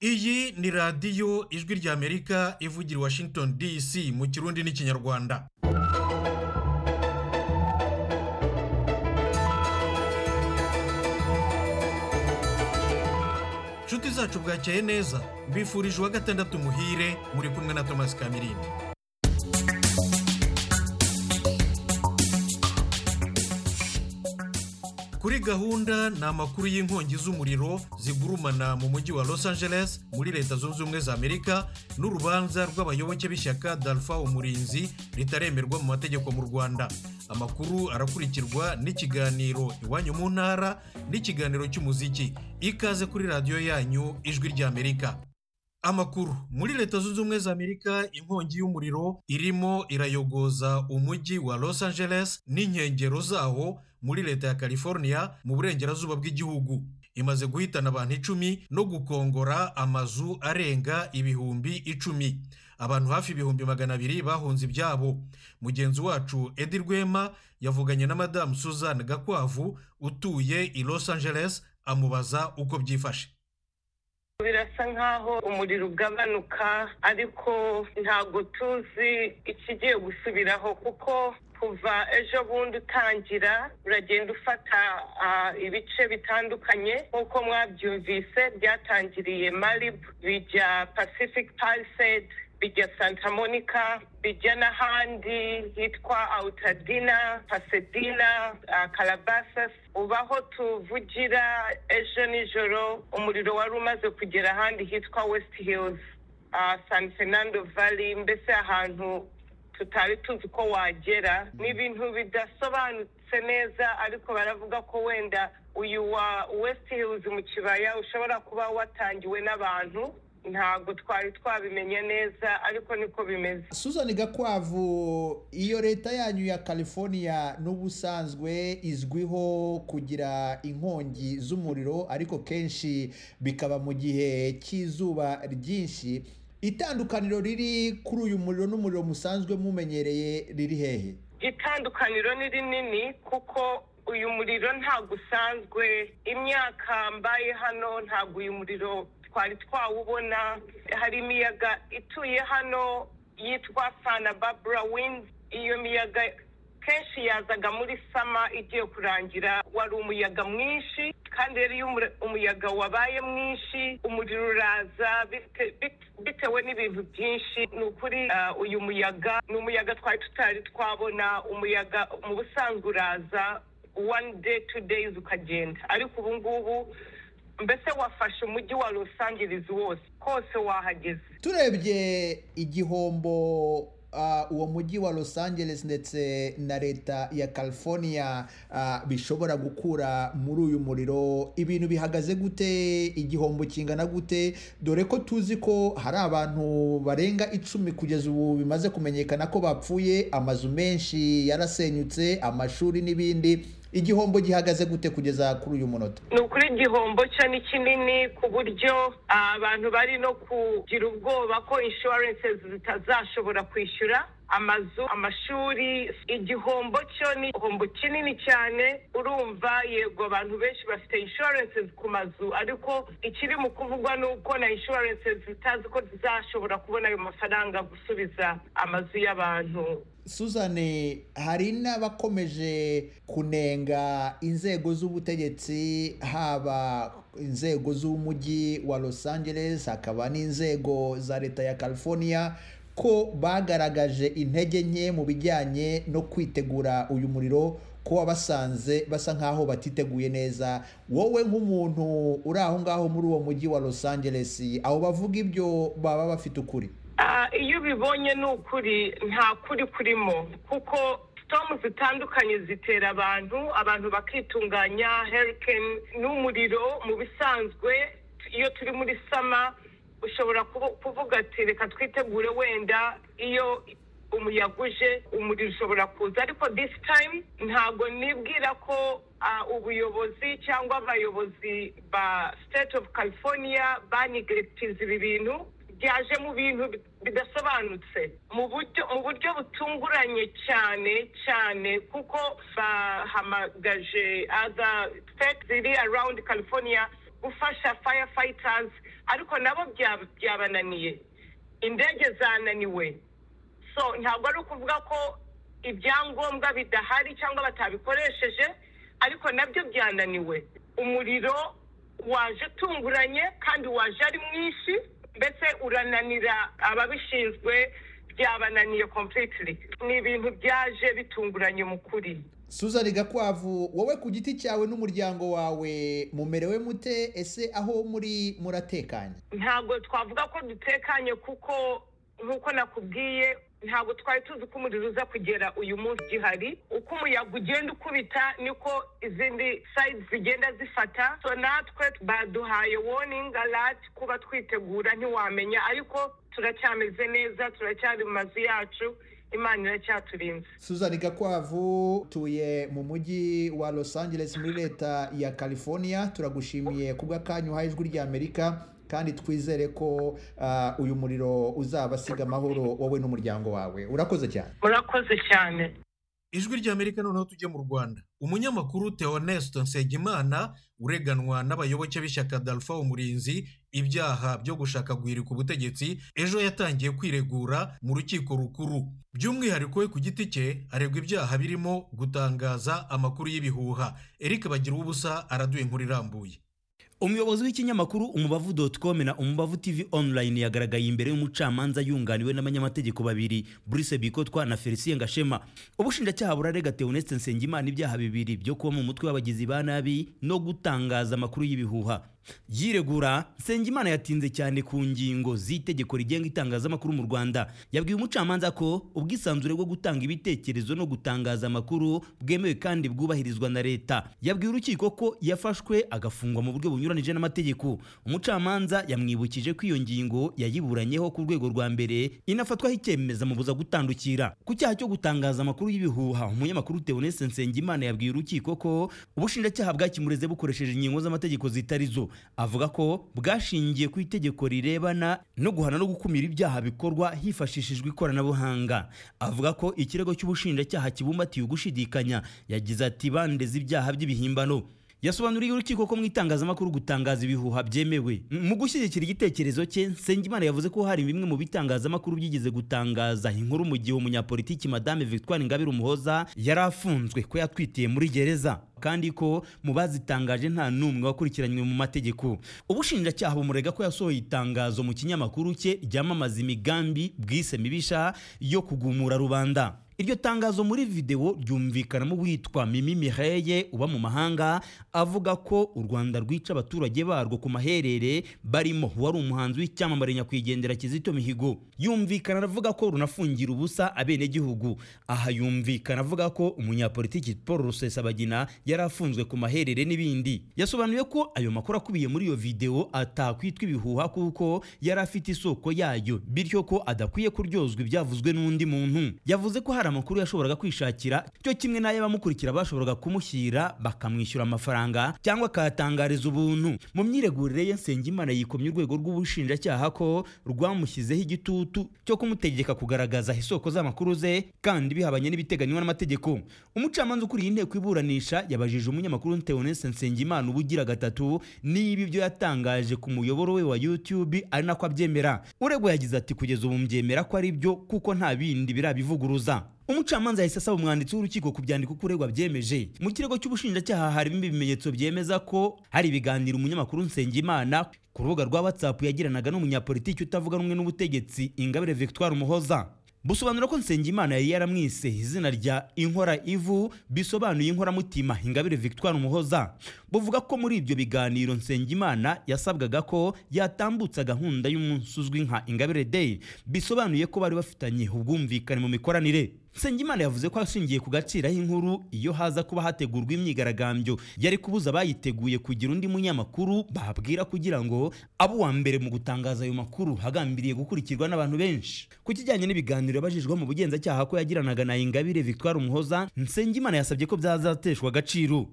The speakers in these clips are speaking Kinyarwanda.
ni radiyo ijwi ry'amerika ivugira i washington dc mu kirundi n'ikinyarwanda inshuti zacu bwakeye neza mbifurije uwa gatandatu muhire muri kumwe na thomas kamirindi kuri gahunda ni amakuru y'inkongi z'umuriro zigurumana mu mujyi wa los angeles muri leta zunze ubumwe za amerika n'urubanza rw'abayoboke b'ishyaka dalfa umurinzi ritaremerwa mu mategeko mu rwanda amakuru arakurikirwa n'ikiganiro iwanyu mu ntara n'ikiganiro cy'umuziki ikaze kuri radiyo yanyu ijwi ry'amerika amakuru muri leta zunze ubumwe za amerika inkongi y'umuriro irimo irayogoza umujyi wa los angeles n'inkengero zawo muri leta ya california mu burengerazuba bw'igihugu imaze guhitana abantu icumi no gukongora amazu arenga ibihumbi icumi abantu hafi ibihumbi magana abiri bahunze ibyabo mugenzi wacu edi rwema yavuganye na madamu suzanne gakwavu utuye i los angeles amubaza uko byifashe birasa nk'aho umuriro ugabanuka ariko ntabwo tuzi ikigiye gusubiraho kuko kuva ejo bundi utangira uragenda ufata ibice bitandukanye nk'uko mwabyumvise byatangiriye maribu bijya pacific palisade bijya santa monica bijya n'ahandi hitwa awutadina pasedina karabasas ubu aho tuvugira ejo nijoro umuriro wari umaze kugera ahandi hitwa wesiti hilizi san fernando valley mbese ahantu tutari tuzi ko wagera ni ibintu bidasobanutse neza ariko baravuga ko wenda uyu wa wesiti hilizi mu kibaya ushobora kuba watangiwe n'abantu ntabwo twari twabimenye neza ariko niko bimeze suzani gakwavu iyo leta yanyu ya california n'ubusanzwe izwiho kugira inkongi z'umuriro ariko kenshi bikaba mu gihe cy'izuba ryinshi itandukaniro riri kuri uyu muriro n'umuriro musanzwe mumenyereye riri hehe itandukaniro ni rinini kuko uyu muriro ntabwo usanzwe imyaka mbaye hano ntabwo uyu muriro twari twawubona hari imiyaga ituye hano yitwa sana babura windi iyo miyaga kenshi yazaga muri sama igiye kurangira wari umuyaga mwinshi kandi rero iyo umuyaga wabaye mwinshi umuriro uraza bitewe n'ibintu byinshi ni ukuri uyu muyaga ni umuyaga twari tutari twabona umuyaga mu busanzwe uraza wani deyi tu deyizi ukagenda ariko ubu ngubu mbese wafashe umujyi wa Los Angeles wose hose wahageze turebye igihombo uwo mujyi wa Los Angeles ndetse na leta ya california bishobora gukura muri uyu muriro ibintu bihagaze gute igihombo kingana gute dore ko tuzi ko hari abantu barenga icumi kugeza ubu bimaze kumenyekana ko bapfuye amazu menshi yarasenyutse amashuri n'ibindi igihombo gihagaze gute kugeza kuri uyu munota ni ukuri igihombo cyo ni kinini ku buryo abantu bari no kugira ubwoba ko inshuwarense zitazashobora kwishyura amazu amashuri igihombo cyo ni igihombo kinini cyane urumva yego abantu benshi bafite inshuwarense ku mazu ariko ikiri mu kuvugwa ni uko na inshuwarense zitazi ko zizashobora kubona ayo mafaranga gusubiza amazu y'abantu suzane hari n'abakomeje kunenga inzego z'ubutegetsi haba inzego z'umujyi wa los angeles hakaba n'inzego za leta ya california ko bagaragaje intege nke mu bijyanye no kwitegura uyu muriro ko wabasanze basa nk'aho batiteguye neza wowe nk'umuntu uri aho ngaho muri uwo mujyi wa los angeles abo bavuga ibyo baba bafite ukuri iyo ubibonye ni ukuri nta kuri kurimo kuko sitomu zitandukanye zitera abantu abantu bakitunganya herikeni n'umuriro mu bisanzwe iyo turi muri sama ushobora kuvuga ati reka twitegure wenda iyo umuyaga uje umuriro ushobora kuza ariko disi tayimu ntabwo nibwira ko ubuyobozi cyangwa abayobozi ba siteti ofu california banigiritiza ibi bintu byaje mu bintu bidasobanutse mu buryo mu buryo butunguranye cyane cyane kuko bahamagaje aza siteti ziri arawundi california gufasha faya fayitazi ariko nabo bya- byabananiye indege zananiwe so ntabwo ari ukuvuga ko ibyangombwa bidahari cyangwa batabikoresheje ariko nabyo byananiwe umuriro waje utunguranye kandi waje ari mwinshi mbese urananira ababishinzwe byabananiye completely ni ibintu byaje bitunguranye mu kuri suzani gakwavu wowe ku giti cyawe n'umuryango wawe mumerewe mute ese aho muri muratekanye ntabwo twavuga ko dutekanye kuko nk'uko nakubwiye ntabwo twari tuzi ko umuriro uza kugera uyu munsi gihari uko umuyaga ugenda ukubita niko izindi sayidi zigenda zifata so natwe baduhaye warning alert kuba twitegura ntiwamenya ariko turacyameze neza turacyari mu mazu yacu imana iracyaturinze suzani gakwavu tuye mu mujyi wa los angeles muri leta ya california turagushimiye ku bw'akanya uhaye ijwi ry'amerika kandi twizere ko ah, uyu muriro uzabasiga amahoro wowe n'umuryango wawe urakoze cyane murakoze cyane ijwi ry'amerika noneho tujye mu rwanda umunyamakuru theoneste nsengimana ureganwa n'abayoboke b'ishyaka dalfa umurinzi ibyaha byo gushaka guhirika ubutegetsi ejo yatangiye kwiregura mu rukiko rukuru by'umwihariko we ku giti cye aregwa ibyaha birimo gutangaza amakuru y'ibihuha eric bagira ubusa araduye inkuru irambuye umuyobozi w'ikinyamakuru umubavu doti komu na umubavu tivi onurayini yagaragaye imbere y'umucamanza yunganiwe n'abanyamategeko babiri Bruce bikotwa na felicien gashema ubushinjacyaha burarega teoneste nsengimana ibyaha bibiri byo kuba mu mutwe w'abagizi ba nabi no gutangaza amakuru y'ibihuha yiregura nsengimana yatinze cyane ku ngingo z'itegeko rigenga itangazamakuru mu rwanda yabwiye umucamanza ko ubwisanzure bwo gutanga ibitekerezo no gutangaza amakuru bwemewe kandi bwubahirizwa na leta yabwiye urukiko ko yafashwe agafungwa mu buryo bunyuranije n'amategeko umucamanza yamwibukije ko iyo ngingo yayiburanyeho ku rwego rwa mbere inafatwaho icyemezo amubuza gutandukira ku cyaha cyo gutangaza amakuru y'ibihuha umunyamakuru Theoneste Nsengimana yabwiye urukiko ko ubushinjacyaha bwakimureze bukoresheje ingingo z'amategeko zitari zo avuga ko bwashingiye ku itegeko rirebana no guhana no gukumira ibyaha bikorwa hifashishijwe ikoranabuhanga avuga ko ikirego cy'ubushinjacyaha kibumbatiye ugushidikanya yagize ati bandeze ibyaha by'ibihimbano yasobanuriye urukiko ko mu itangazamakuru gutangaza ibihuha byemewe M- mu gushyigikira igitekerezo cye nsengimana yavuze ko hari bimwe mu bitangazamakuru byigeze gutangaza inkuru mu gihe umunyapolitiki madame victoire ingabire umuhoza yari afunzwe ko yatwitiye muri gereza kandi ko mu bazitangaje nta n'umwe wakurikiranywe mu mategeko ubushinjacyaha bumurega ko yasohoye itangazo mu kinyamakuru cye ryamamaza imigambi bwise mibisha yo kugumura rubanda iryo tangazo muri videwo ryumvikanamo uwitwa Mimi Mireye uba mu mahanga avuga ko u Rwanda rwica abaturage barwo ku maherere barimo wari umuhanzi w'icyamamare nyakwigendera Kizito Mihigo yumvikana avuga ko runafungira ubusa abenegihugu aha yumvikana avuga ko umunyapolitiki Paul Rusesabagina yari afunzwe ku maherere n'ibindi yasobanuye ko ayo makuru akubiye muri iyo videwo atakwitwa ibihuha kuko yari afite isoko yayo bityo ko adakwiye kuryozwa ibyavuzwe n'undi muntu yavuze ko hari amakuru yashoboraga kwishakira cyo kimwe n'ayo abamukurikira bashoboraga kumushyira bakamwishyura amafaranga cyangwa akayatangariza ubuntu mu myiregurire ye nsengimana yikomye urwego rw'ubushinjacyaha ko rwamushyizeho igitutu cyo kumutegeka kugaragaza isoko z'amakuru ze kandi bihabanye n'ibiteganywa n'amategeko umucamanza ukuriye inteko iburanisha yabajije umunyamakuru Theoneste Nsengimana ubugira gatatu niba ibyo yatangaje ku muyoboro we wa YouTube ari nako abyemera uregwa yagize ati kugeza ubu mbyemera ko ari byo kuko nta bindi birabivuguruza umucamanza yahise asaba umwanditsi w'urukiko ku byandiko ko uregwa byemeje mu kirego cy'ubushinjacyaha harimo ibimenyetso byemeza ko hari ibiganiro umunyamakuru Nsengimana ku rubuga rwa WhatsApp yagiranaga n'umunyapolitiki utavuga rumwe n'ubutegetsi Ingabire Victoire Umuhoza busobanura ko Nsengimana yari yaramwise izina rya Inkora Ivu bisobanuye inkoramutima Ingabire Victoire Umuhoza buvuga ko muri ibyo biganiro Nsengimana yasabwaga ko yatambutsa gahunda y'umunsi uzwi nka Ingabire Day bisobanuye ko bari bafitanye ubwumvikane mu mikoranire Nsengimana yavuze ko ashingiye ku gaciro inkuru iyo haza kuba hategurwa imyigaragambyo yari kubuza abayiteguye kugira undi munyamakuru babwira kugira ngo abe uwa mbere mu gutangaza ayo makuru hagambiriye gukurikirwa n'abantu benshi ku kijyanye n'ibiganiro yabajijwe mu bugenzacyaha ko yagiranaga na Ingabire Victoire Umuhoza Nsengimana yasabye ko byazateshwa agaciro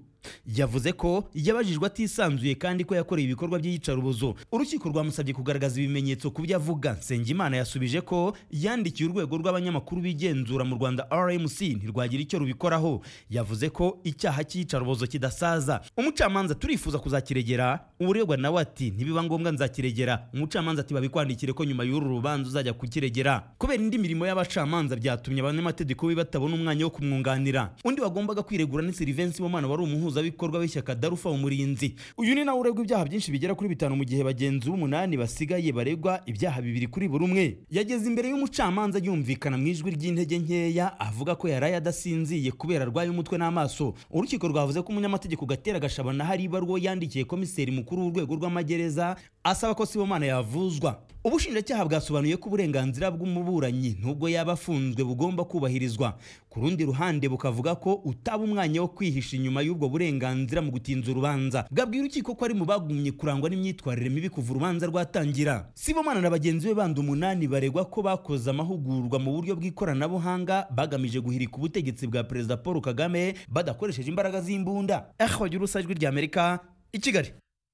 yavuze ko yabajijwe atisanzuye kandi ko yakoreye ibikorwa by'iyicarubozo urukiko rwamusabye kugaragaza ibimenyetso ku byo avuga nsengimana yasubije ko yandikiye urwego rw'abanyamakuru bigenzura mu rwanda rmc ntirwagira icyo rubikoraho yavuze ko icyaha cy'iyicarubozo kidasaza umucamanza turifuza kuzakiregera uregwa nawe ati ntibiba ngombwa nzakiregera umucamanza ati babikwandikire ko nyuma y'uru rubanza uzajya kukiregera kubera indi mirimo y'abacamanza byatumye abanyamategeko be batabona umwanya wo kumwunganira undi wagombaga kwiregura ni silivensi bomana wari umuhuzabikorwa w'ishyaka darufa umurinzi uyu ni nawe uregwa ibyaha byinshi bigera kuri bitanu mu gihe bagenzi b'umunani basigaye baregwa ibyaha bibiri kuri buri umwe yageze imbere y'umucamanza yumvikana mu ijwi ry'intege nkeya avuga ko yaraye adasinziye kubera arwaye umutwe n'amaso urukiko rwavuze ko umunyamategeko gatera gashabana hari ibaruwa yandikiye komiseri mukuru w'urwego rw'amagereza asaba ko sibomana yavuzwa ubushinjacyaha bwasobanuye ko uburenganzira bw'umuburanyi nubwo yaba afunzwe bugomba kubahirizwa ku rundi ruhande bukavuga ko utaba umwanya wo kwihisha inyuma y'ubwo burenganzira mu gutinza urubanza bwabwira urukiko ko ari mu bagumye kurangwa n'imyitwarire mibi kuva urubanza rwatangira sibomana na bagenzi be bandi umunani baregwa ko bakoze amahugurwa mu buryo bw'ikoranabuhanga bagamije guhirika ubutegetsi bwa perezida paul kagame badakoresheje imbaraga z'imbunda eho urusa ijwi ry'amerika i kigali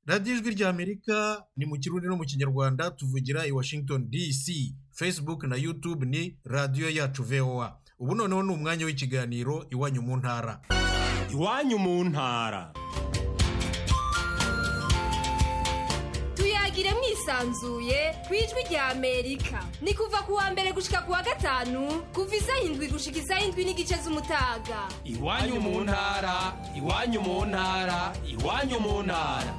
radiyo ijwi ry'amerika ni mu kirundi no mu kinyarwanda tuvugira i washington dc facebook na youtube ni radiyo yacu voa ubu noneho ni umwanya w'ikiganiro iwanyu mu ntara iwanyu mu ntara tuyagire mwisanzuye ku ijwi rya amerika ni kuva ku wa mbere gushika ku wa gatanu kuva isaha indwi gushika isaha indwi n'igice z'umutaga iwanyu mu ntara iwanyu mu ntara iwanyu mu ntara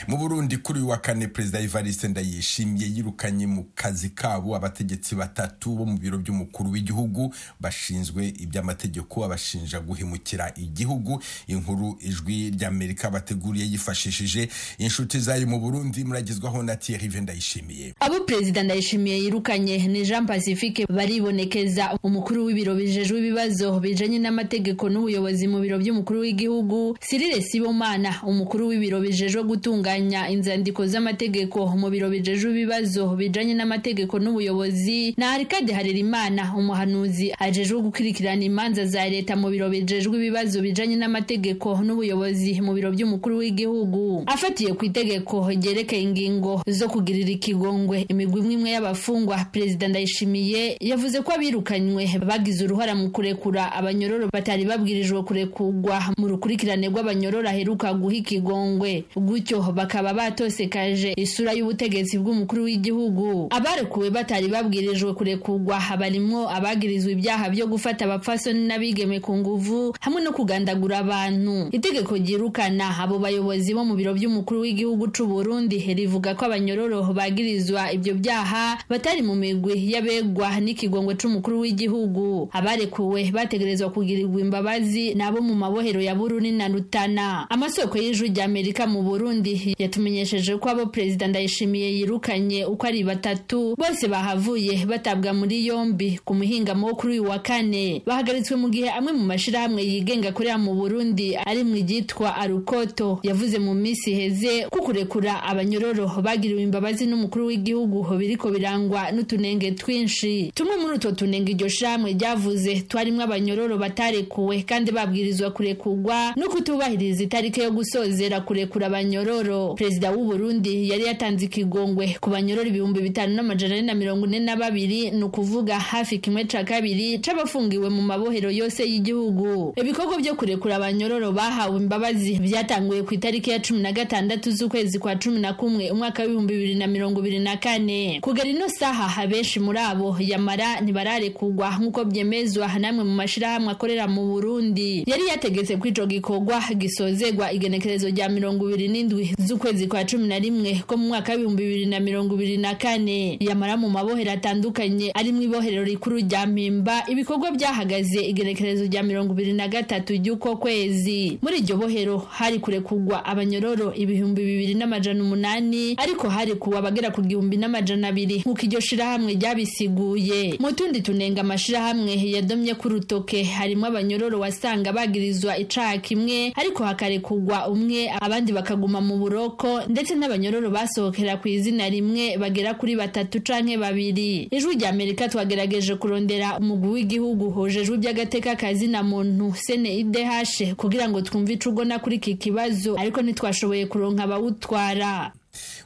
mu burundi kuri uyu wa kane perezida evariste ndayishimiye yirukanye mu kazi kabo abategetsi batatu bo mu biro by'umukuru w'igihugu bashinzwe iby'amategeko abashinja guhemukira igihugu inkuru ijwi ry'amerika bateguriye yifashishije inshuti zayo mu burundi muragezwaho na tiyerive ndayishimiye abo perezida ndayishimiye yirukanye ni jean pacifique baribonekeza umukuru w'ibiro bijejwe ibibazo bijanye n'amategeko n'ubuyobozi mu biro by'umukuru w'igihugu sirire sibomana umukuru w'ibiro bijejwe gutunganya gutunganya inzandiko z'amategeko mu biro bijeje ibibazo bijanye n'amategeko n'ubuyobozi na Arikade Harerimana umuhanuzi ajejwe gukurikirana imanza za leta mu biro bijejwe ibibazo bijanye n'amategeko n'ubuyobozi mu biro by'umukuru w'igihugu afatiye ku itegeko ryerekeye ingingo zo kugirira ikigongwe imigwi imwe imwe y'abafungwa perezida ndayishimiye yavuze ko abirukanywe bagize uruhara mu kurekura abanyororo batari babwirijwe kurekurwa mu rukurikirane rw'abanyororo aheruka guha ikigongwe gutyo bakaba batosekaje isura y'ubutegetsi bw'umukuru w'igihugu abarekuwe batari babwirijwe kurekurwa barimwo abagirizwa ibyaha byo gufata abapfasoni n'abigeme ku nguvu hamwe no kugandagura abantu itegeko ryirukana abo bayobozi bo mu biro by'umukuru w'igihugu c'u Burundi rivuga ko abanyororo bagirizwa ibyo byaha batari mu migwi y'abegwa n'ikigongwe c'umukuru w'igihugu abarekuwe bategerezwa kugirirwa imbabazi nabo mu mabohero ya Burundi na Rutana amasoko y'ijwi ry'Amerika mu Burundi yatumenyesheje ko abo perezida ndayishimiye yirukanye uko ari batatu bose bahavuye batabwa muri yombi ku muhingamo wo kuri uyu wa kane bahagaritswe mu gihe amwe mu mashyirahamwe yigenga akorera mu burundi ari mu ryitwa arukoto yavuze mu minsi iheze ko kurekura abanyororo bagiriwe imbabazi n'umukuru w'igihugu biriko birangwa n'utunenge twinshi tumwe muri utwo tunenge iryo shyirahamwe ryavuze twarimo abanyororo batarekuwe kandi babwirizwa kurekurwa no kutubahiriza itariki yo gusozera kurekura abanyororo perezida w'u Burundi yari yatanze ikigongwe ku banyorora ibihumbi bitanu n'amajana ane na mirongo ine na babiri ni ukuvuga hafi kimwe ca kabiri c'abafungiwe mu mabohero yose y'igihugu ibikorwa byo kurekura abanyororo bahawe imbabazi byatanguye ku itariki ya cumi na gatandatu z'ukwezi kwa cumi na kumwe umwaka w'ibihumbi bibiri na mirongo ibiri na kane kugera ino saha abenshi muri abo yamara ntibararekurwa nk'uko byemezwa n'amwe mu mashirahamwe akorera mu Burundi yari yategetse ko ico gikorwa gisozegwa igenekerezo rya mirongo ibiri n'indwi z'ukwezi kwa cumi na rimwe ko mu mwaka w'ibihumbi bibiri na mirongo ibiri na kane yamara mu mabohero atandukanye arimo ibohero rikuru rya mpimba ibikorwa byahagaze igenekerezo rya mirongo ibiri na gatatu ry'uko kwezi muri iryo bohero hari kurekurwa abanyororo ibihumbi bibiri n'amajana umunani ariko hari kuwa bagera ku gihumbi n'amajana abiri nk'uko iryo shirahamwe ryabisiguye mu tundi tunenga amashirahamwe yadomye ku rutoke harimo abanyororo wasanga bagirizwa icaha kimwe ariko hakarekurwa umwe abandi bakaguma mu buro Moroko ndetse n'abanyororo basohokera ku izina rimwe bagera kuri batatu canke babiri ijwi rya Amerika twagerageje kurondera umugwi w'igihugu hojejwe iby'agateka kazina muntu CNIDH kugira ngo twumve ico ugona kuri iki kibazo ariko ntitwashoboye kuronka abawutwara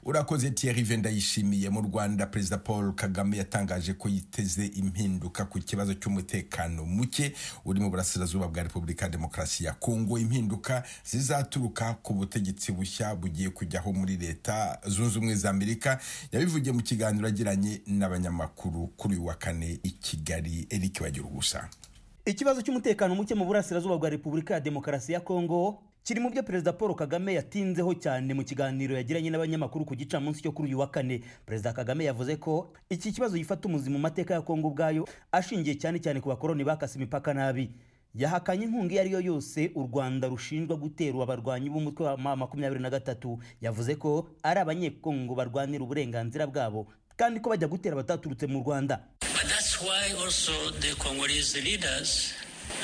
urakoze Thierry venda yishimiye mu rwanda perezida paul kagame yatangaje ko yiteze impinduka ku kibazo cy'umutekano muke uri mu burasirazuba bwa repubulika ya demokarasi ya kongo impinduka zizaturuka ku butegetsi bushya bugiye kujyaho muri leta zunze ubumwe za amerika yabivugiye mu kiganiro agiranye n'abanyamakuru kuri uyu wa kane i kigali eric bagira ubusa ikibazo cy'umutekano muke mu burasirazuba bwa repubulika ya demokarasi ya kongo kiri mu byo perezida paul kagame yatinzeho cyane mu kiganiro yagiranye n'abanyamakuru ku gicamunsi cyo kuri uyu wa kane perezida kagame yavuze ko iki kibazo gifata umuzi mu mateka ya kongo ubwayo ashingiye cyane cyane ku bakoroni bakase imipaka nabi yahakanye inkunga iyo ari yo yose u rwanda rushinjwa guterwa abarwanyi b'umutwe wa ma makumyabiri na gatatu yavuze ko ari abanyekongo barwanira uburenganzira bwabo kandi ko bajya gutera abataturutse mu rwanda But that's why also the Congolese leaders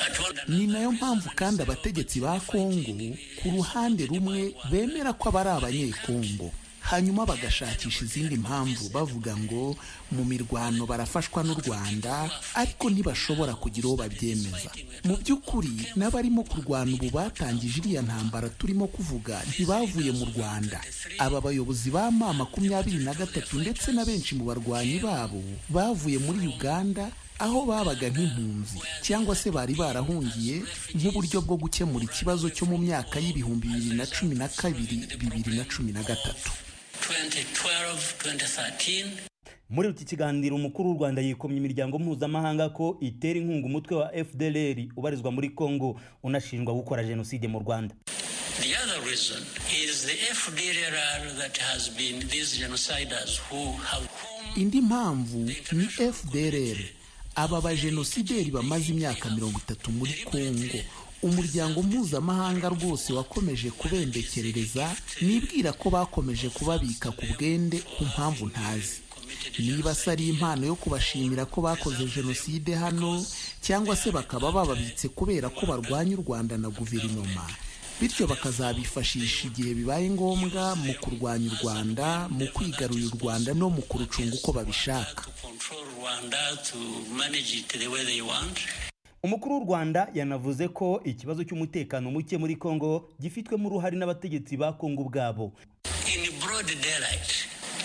are told that ni nayo mpamvu kandi abategetsi ba kongo ku ruhande rumwe bemera ko aba ari abanyekongo hanyuma bagashakisha izindi mpamvu bavuga ngo mu mirwano barafashwa n'u rwanda ariko ntibashobora kugira uwo babyemeza mu by'ukuri n'abarimo kurwana ubu batangije iriya ntambara turimo kuvuga ntibavuye mu rwanda aba bayobozi ba ma makumyabiri na gatatu ndetse na benshi mu barwanyi babo bavuye muri uganda aho babaga nk'impunzi cyangwa se bari barahungiye nk'uburyo bwo gukemura ikibazo cyo mu myaka y'ibihumbi bibiri na cumi na kabiri bibiri na cumi na gatatu 2012, 2013, muri iki kiganiro umukuru w'u rwanda yikomye imiryango mpuzamahanga ko itera inkunga umutwe wa fdlr ubarizwa muri congo unashinjwa gukora jenoside mu rwanda The other reason is the FDLR that has been these genociders who have whom indi mpamvu ni fdrr aba bajenosideri bamaze imyaka mirongo itatu muri kongo umuryango mpuzamahanga rwose wakomeje kubembekerereza nibwira ko bakomeje kubabika ku bwende ku mpamvu ntazi niba se ari impano yo kubashimira ko bakoze jenoside hano cyangwa se bakaba bababitse kubera ko barwanya u rwanda na guverinoma bityo bakazabifashisha igihe bibaye ngombwa mu kurwanya u rwanda mu kwigarurira u rwanda no mu kurucunga uko babishaka to control Rwanda to manage it the way they want. umukuru w'u rwanda yanavuze ko ikibazo cy'umutekano muke muri kongo gifitwemo uruhare n'abategetsi ba kongo ubwabo In broad daylight,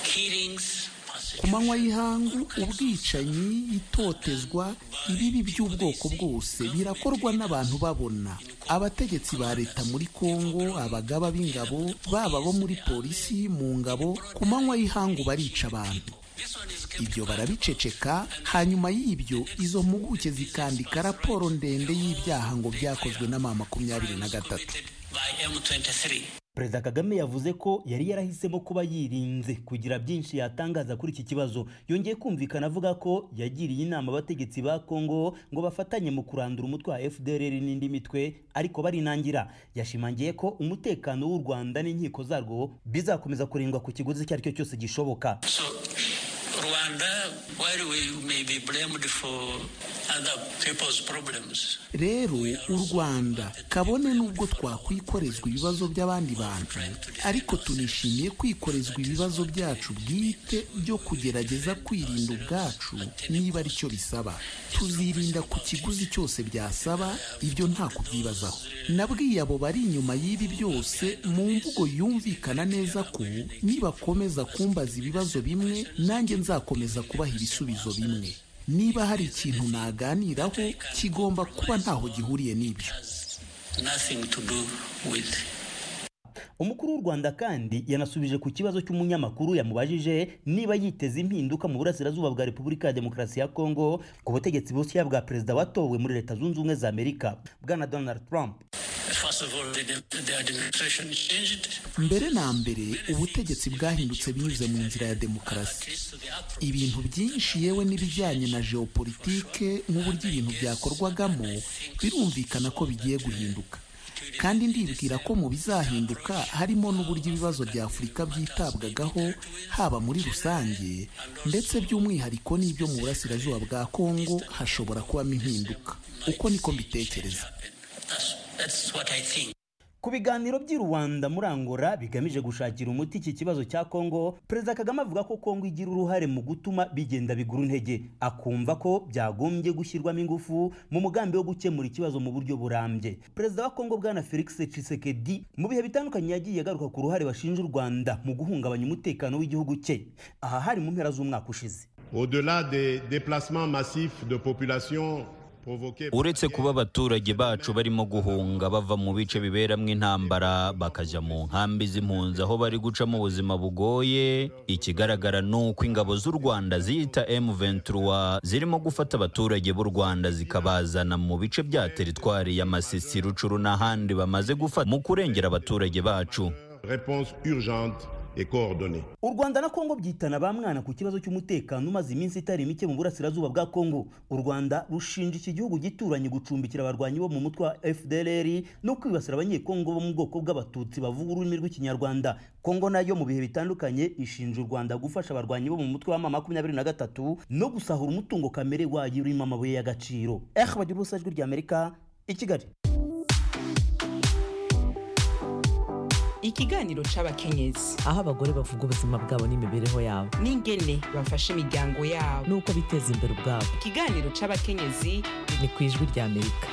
killings, ku manywa y'ihangu ubwicanyi itotezwa ibibi by'ubwoko bwose birakorwa n'abantu babona abategetsi ba leta muri kongo abagaba b'ingabo baba bo muri polisi mu ngabo ku manywa y'ihangu barica abantu ibyo barabiceceka hanyuma y'ibyo izo mpuguke zikandika raporo ndende y'ibyaha ngo byakozwe na ma makumyabiri na gatatu by M23. perezida kagame yavuze ko yari yarahisemo kuba yirinze kugira byinshi yatangaza kuri iki kibazo yongeye kumvikana avuga ko yagiriye inama abategetsi ba kongo ngo bafatanye mu kurandura umutwe wa fdr n'indi mitwe ariko barinangira yashimangiye ko umutekano w'u rwanda n'inkiko zarwo bizakomeza kurindwa ku kiguzi icyo ari cyo cyose gishoboka So, Rwanda, while we may be blamed for other people's problems, rero u rwanda kabone n'ubwo twakwikorezwa ibibazo by'abandi bantu ariko tunishimiye kwikorezwa ibibazo byacu bwite byo kugerageza kwirinda ubwacu niba ari cyo bisaba tuzirinda ku kiguzi cyose byasaba ibyo nta kubyibazaho nabwiye abo bari inyuma y'ibi byose mu mvugo yumvikana neza ko nibakomeza kumbaza ibibazo bimwe nanjye nzakomeza kubaha ibisubizo bimwe niba hari ikintu naganiraho kigomba kuba ntaho gihuriye n'ibyo nothing to do with. umukuru w'u rwanda kandi yanasubije ku kibazo cy'umunyamakuru yamubajije niba yiteze impinduka mu burasirazuba bwa repubulika ya demokarasi ya kongo ku butegetsi bushya bwa perezida watowe muri leta zunze ubumwe za amerika bwana donald trump First of all, the, the administration changed, mbere na mbere ubutegetsi bwahindutse binyuze mu nzira ya demokarasi so the up ibintu byinshi yewe n'ibijyanye na geopolitike n'uburyo ibintu byakorwagamo birumvikana ko bigiye guhinduka kandi ndibwira ko mu bizahinduka harimo n'uburyo ibibazo bya afurika byitabwagaho haba muri rusange ndetse by'umwihariko n'ibyo mu burasirazuba bwa kongo hashobora kubamo impinduka uko niko mbitekereza that's, that's what I think. ku ku biganiro by'i rwanda muri angola bigamije gushakira umuti iki kibazo cya kongo perezida kagame avuga ko kongo igira uruhare mu gutuma bigenda bigura intege akumva ko byagombye gushyirwamo ingufu mu mugambi wo gukemura ikibazo mu buryo burambye perezida wa kongo bwana felix tshisekedi mu bihe bitandukanye yagiye agaruka ku ruhare bashinja u rwanda mu guhungabanya umutekano w'igihugu cye aha hari mu mpera z'umwaka ushize Au-delà des déplacements massifs de population provoqués par uretse kuba abaturage bacu barimo guhunga bava mu bice biberamo intambara bakajya mu nkambi z'impunzi aho bari gucamo ubuzima bugoye ikigaragara ni uko ingabo z'u rwanda ziyita m23 zirimo gufata abaturage b'u rwanda zikabazana mu bice bya teritwari ya masisi rucuru n'ahandi bamaze gufata mu kurengera abaturage bacu réponse urgente et coordonnée. u rwanda na kongo byitana ba mwana ku kibazo cy'umutekano umaze iminsi itari mike mu burasirazuba bwa kongo u rwanda rushinja iki gihugu gituranye gucumbikira abarwanyi bo mu mutwe wa fdlr no kwibasira abanyekongo bo mu bwoko bw'abatutsi bavuga ururimi rw'ikinyarwanda kongo nayo mu bihe bitandukanye ishinja u rwanda gufasha abarwanyi bo mu mutwe wa ma makumyabiri na gatatu no gusahura umutungo kamere wayo urimo amabuye y'agaciro eh bagira ubusa ijwi ry'amerika i kigali ikiganiro c'abakenyezi aho abagore bavuga ubuzima bwabo n'imibereho yabo n'ingene bafasha imiryango yabo n'uko biteza imbere ubwabo ikiganiro c'abakenyezi ni ku ijwi ry'amerika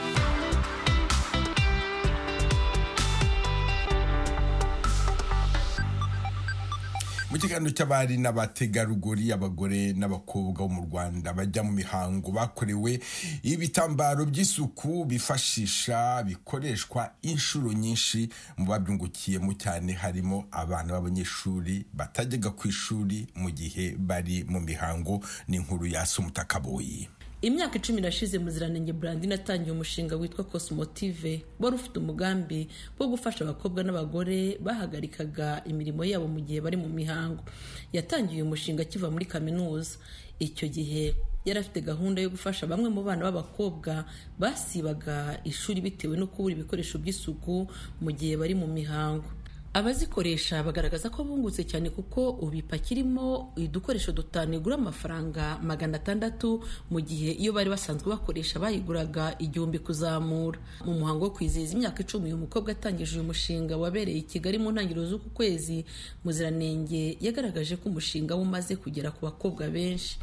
mu kiganiro cy'abari n'abategarugori abagore n'abakobwa bo mu rwanda bajya mu mihango bakorewe ibitambaro by'isuku bifashisha bikoreshwa inshuro nyinshi mu babyungukiyemo cyane harimo abana b'abanyeshuri batajyaga ku ishuri mu gihe bari mu mihango n'inkuru ya Sumutakaboyi imyaka icumi irashize muziranenge burandine atangiye umushinga witwa cosmotive wari ufite umugambi wo gufasha abakobwa n'abagore bahagarikaga imirimo yabo mu gihe bari mu mihango yatangiye uyu mushinga akiva muri kaminuza icyo gihe yari afite gahunda yo gufasha bamwe mu bana b'abakobwa basibaga ishuri bitewe no kubura ibikoresho by'isuku mu gihe bari mu mihango abazikoresha bagaragaza ko bungutse cyane kuko ubipakirimo udukoresho dutanu igura amafaranga magana atandatu mu gihe iyo bari basanzwe bakoresha bayiguraga igihumbi kuzamura mu muhango wo kwizihiza imyaka icumi uyu mukobwa atangije uyu mushinga wabereye i kigali mu ntangiriro z'uku kwezi muziranenge yagaragaje ko umushinga we umaze kugera ku bakobwa benshi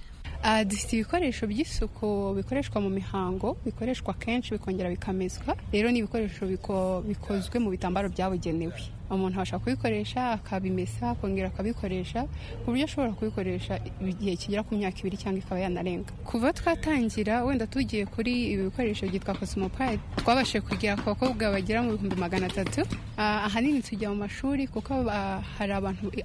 dufite ibikoresho by'isuku bikoreshwa mu mihango bikoreshwa kenshi bikongera bikamezwa rero ni ibikoresho bikozwe mu bitambaro byabugenewe umuntu abasha kubikoresha akabimesa akongera akabikoresha ku buryo ashobora kubikoresha igihe kigera ku myaka ibiri cyangwa ikaba yanarenga kuva twatangira wenda tugiye kuri ibi bikoresho byitwa cosmopride twabashije kugera ku bakobwa bagera mu bihumbi magana atatu ahanini tujya mu mashuri kuko hari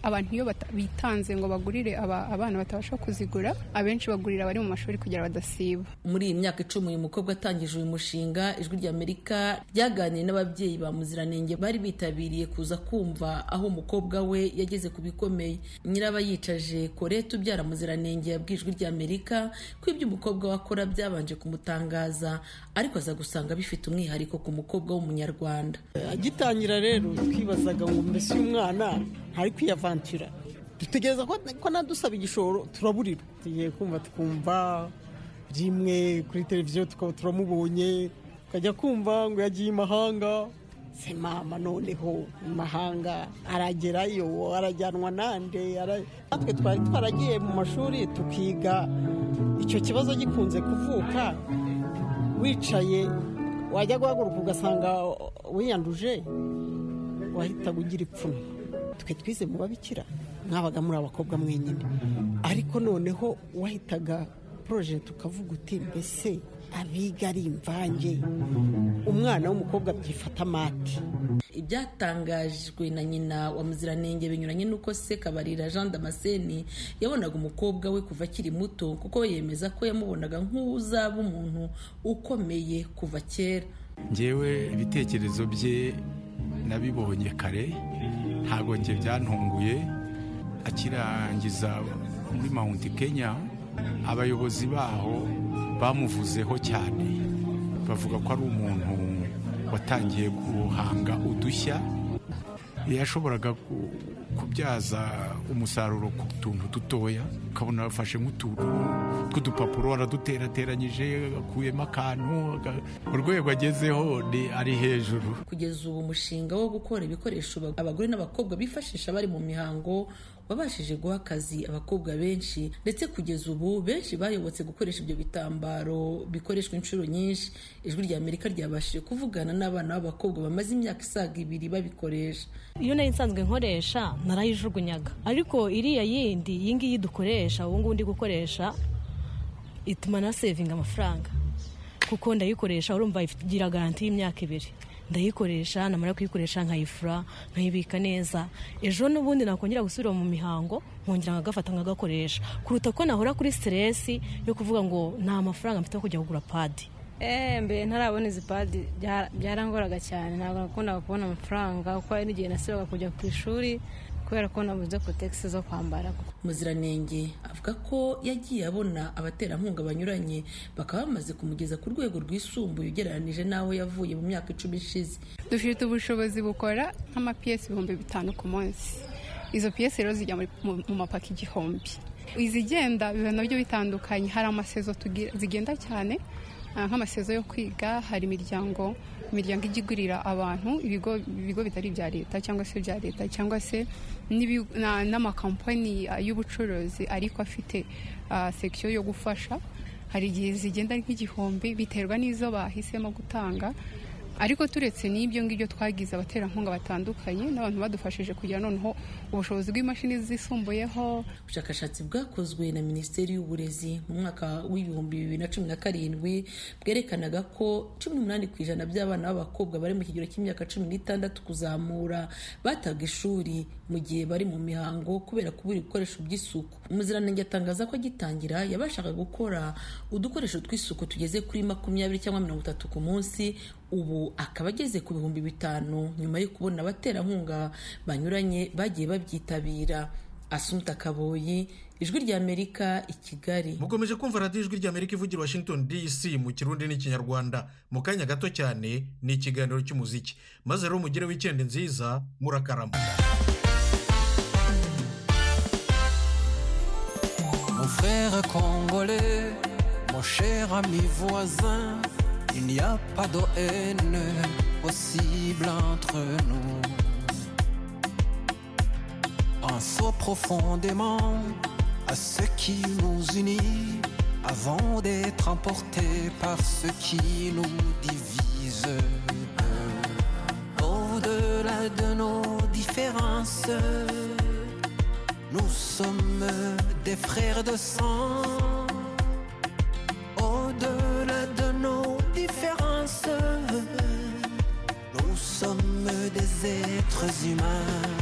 abantu iyo bitanze ngo bagurire abana batabasha kuzigura abenshi bagurira abari mu mashuri kugira badasiba muri iyi myaka icumi uyu mukobwa atangije uyu mushinga ijwi ry'amerika ryaganiye n'ababyeyi ba muziranenge bari bitabiriye kuza kumva aho umukobwa we yageze ku bikomeye nyirabayicaje korete ubyara muziranenge yabwiye ijwi ry'amerika ko ibyo umukobwa we akora byabanje kumutangaza ariko aza gusanga bifite umwihariko ku mukobwa w'umunyarwanda agitangira rero twibazaga ngo mbese uyu mwana ntari kwiyavantura dutegereza ko nadusaba igishoro turaburira tugiye kumva tukumva rimwe kuri televiziyo tukaba turamubonye tukajya kumva ngo yagiye imahanga se mama noneho imahanga aragerayo arajyanwa nande natwe twari twaragiye mu mashuri tukiga icyo kibazo gikunze kuvuka wicaye wajya guhaguruka ugasanga wiyanduje wahitaga ugira ipfunwe twe twize mu babikira mwabaga muri abakobwa mwenyine ariko noneho wahitaga poroje tukavuga uti mbese abiga ari imvange umwana w'umukobwa byifata amati ibyatangajwe na nyina wa muziranenge binyuranye n'uko se kabarira jean damascene yabonaga umukobwa we kuva akiri muto kuko yemeza ko yamubonaga nk'uzaba umuntu ukomeye kuva kera ngewe ibitekerezo bye nabibonye kare ntabwo njye byantunguye akirangiza muri mount kenya abayobozi baho bamuvuzeho cyane bavuga ko ari umuntu watangiye guhanga udushya yashoboraga kubyaza umusaruro ku tuntu dutoya ukabona bafashe nk'utuntu tw'udupapuro waraduterateranyije akuyemo akantu aga- urwego agezeho ni- ari hejuru kugeza ubu umushinga wo gukora ibikoresho ba- abagore n'abakobwa bifashisha bari mu mihango wabashije guha akazi abakobwa benshi ndetse kugeza ubu benshi bayobotse gukoresha ibyo bitambaro bikoreshwa inshuro nyinshi ijwi rya amerika ryabashije kuvugana n'abana b'abakobwa bamaze imyaka isaga ibiri babikoresha iyo nari nsanzwe nkoresha narayijugunyaga ariko iriya yindi iyi ngiyi dukoresha ubu ngubu ndi gukoresha ituma na sevinga amafaranga kuko ndayikoresha urumva igira garanti y'imyaka ibiri ndayikoresha namara kuyikoresha nkayifura nkayibika neza ejo n'ubundi nakongera gusubira mu mihango nkongera nkagafata nkagakoresha kuruta ko nahora kuri siteresi yo kuvuga ngo nta mafaranga mfite yo kujya kugura padi eee mbere ntarabona izi padi byara- byarangoraga cyane ntabwo nakundaga kubona amafaranga kuko hari n'igihe nasibaga kujya ku ishuri kubera ko nabuze kotegisi zo kwambara muziranenge avuga ko yagiye abona abaterankunga banyuranye bakaba bamaze kumugeza ku rwego rwisumbuye ugereranije n'aho yavuye mu myaka icumi ishize dufite ubushobozi bukora nk'amapiyesi ibihumbi bitanu ku munsi izo piyesi rero zijya muri- mu mu mapaki igihumbi izigenda biba nabyo bitandukanye hari amasezo tugira- zigenda cyane ah, nk'amasezo yo kwiga hari imiryango imiryango ijya igurira abantu ibigo ibigo bitari ibya leta cyangwa se ibya leta cyangwa se n'ibi- na- n'amakampani ah, y'ubucuruzi ariko afite ah, section yo gufasha hari igihe zigenda ari nk'igihumbi biterwa n'izo bahisemo gutanga ariko turetse n'ibyo ngibyo twagize abaterankunga batandukanye n'abantu badufashije kugira noneho ubushobozi bw'imashini zisumbuyeho ubushakashatsi bwakozwe na minisiteri y'uburezi mu mwaka w'ibihumbi bibiri na cumi na karindwi bwerekanaga ko cumi n'umunani ku ijana by'abana b'abakobwa bari mu kigero cy'imyaka cumi n'itandatu kuzamura bataga ishuri mu gihe bari mu mihango kubera kubura ibikoresho by'isuku umuziranenge atangaza ko agitangira yabashaga gukora udukoresho tw'isuku tugeze kuri makumyabiri cyangwa mirongo itatu ku munsi ubu akaba ageze ku bihumbi bitanu nyuma yo kubona abaterankunga banyuranye bagiye babyitabira asunta kaboyi ijwi ry'amerika i kigali mukomeje kumva radiyo ijwi ry'amerika ivugira washington dc mu kirundi n'ikinyarwanda mu kanya gato cyane ni ikiganiro cy'umuziki maze rero mugire wikendi nziza murakarama Mon frère congolais, mon cher ami voisin, il n'y a pas de haine possible entre nous. Pensons profondément à ce qui nous unit avant d'être emportés par ce qui nous divise. Au-delà de nos différences, nous sommes des frères de sang. Au-delà de nos différences, nous sommes des êtres humains.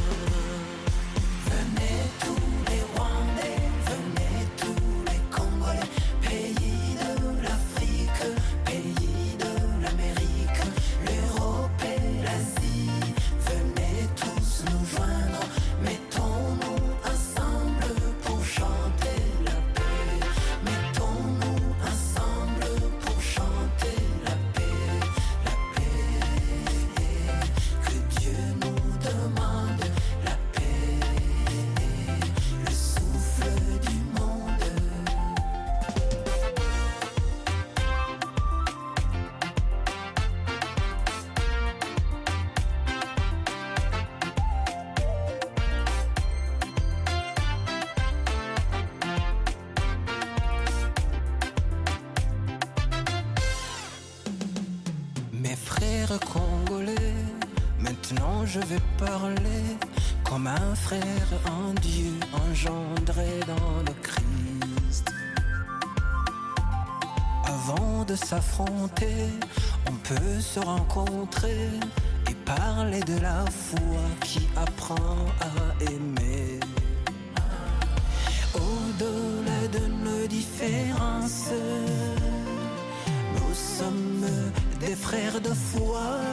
Venez tous les Rwandais, venez tous les Congolais, pays de l'Afrique, pays de l'Amérique, l'Europe et l'Asie. Venez tous nous joindre, mettons-nous ensemble pour chanter la paix. Mettons-nous ensemble pour chanter la paix, la paix. Que Dieu nous demande la paix, le souffle du monde. Mes frères congolais, maintenant je vais parler comme un frère en Dieu engendré dans le Christ. Avant de s'affronter, on peut se rencontrer et parler de la foi qui apprend à aimer. Au-delà de nos différences, nous sommes des frères de foi.